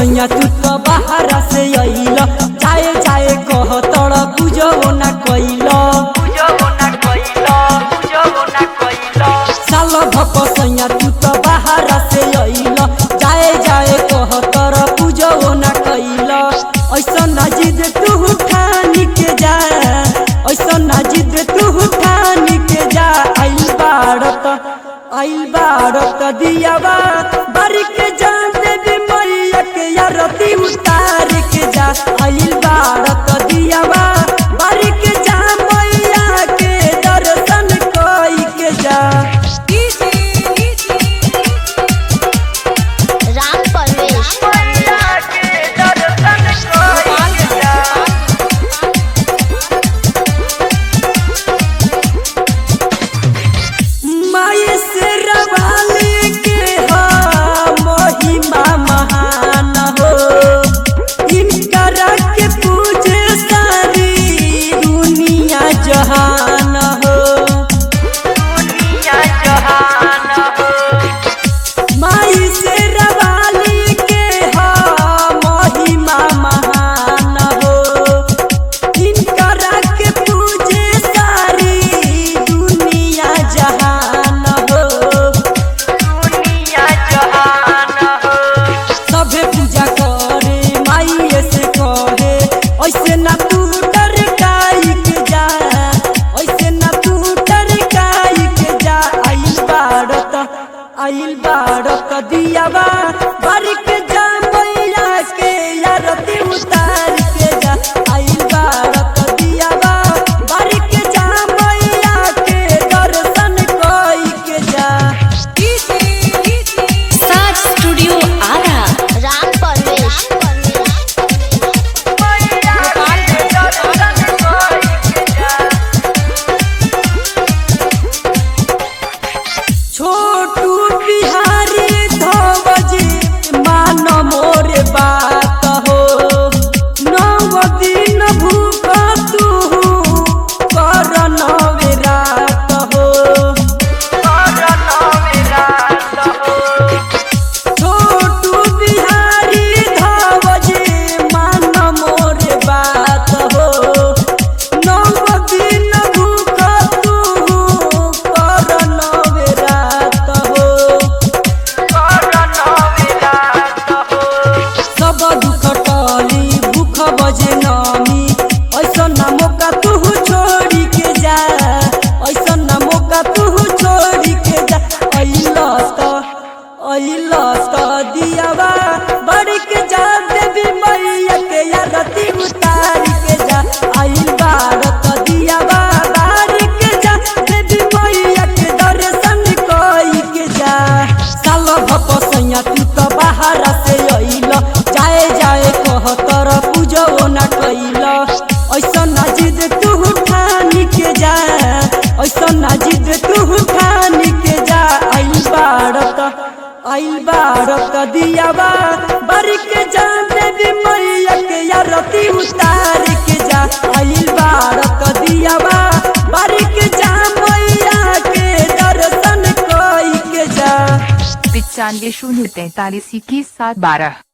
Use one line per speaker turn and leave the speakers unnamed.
सैया तू तो बाहर से अइल जाए जाए कह तड़ पूजो ना कइल साल भप सैया तू तो बाहर से अइल जाए जाए कह तड़ पूजो ना कइल ऐसा ना जिद तू ठान के जा ऐसा ना जिद तू ठान के जा आइल बारत आइल बारत दियावा बारी के जान देवी मैया के यारती उतार के जा आइल बारत दियावा बारी के जा मैया के दर्शन कई के जा
राम परवेश
माई से रवाले के हा महिमा महान हो इनकरा के पूजे सारी दुनिया जहान हो माई से रवाले के हा महिमा महान हो इनकरा के पूजे सारी दुनिया जहान हो सभे पूजा करे माई से कहे ऐसे ना तू डर काई के जा ऐसे ना तू डर काई के जा आइल बारत आइल बारत दियावा बारी के जा मैया के यारती उतार के जा आइल बारत दियावा बारी के जा मैया के दर्शन कई के जा
साज स्टूडियो आरा
राम परवेश
छोटू बिहारी धोबजी मान मोरे बात हो नव दिन भूख तू कर नवे रात हो छोटू बिहारी धोबजी मान मोरे बात हो नव दिन भूख तू कर नवे रात हो सब दुख टली भूख बजे नमी ऐसा ना मौका तू छोड़ी के जा ऐसा ना मौका तू छोड़ी के जा अइल त अइल त दियावा बड़ी के जा देवी मैया के यारती उतार के जा अइल बारत दियावा बारी के जा देवी मैया के दर्शन कई के जा साल भप सैया तू तो बाहर से अइल जाए जाए कह तर पूजो ना कइल ऐसा ना जिद तू ठान के जा ऐसा ना जिद तू ठान के जा आइल बारत आइल बारत दियावा बारी के जा देवी मैया के यारती उतार के जा आइल बारत दियावा बारी के जा मैया के दर्शन कई के जा
पिचानवे शून्य तैतालीस इक्कीस सात बारह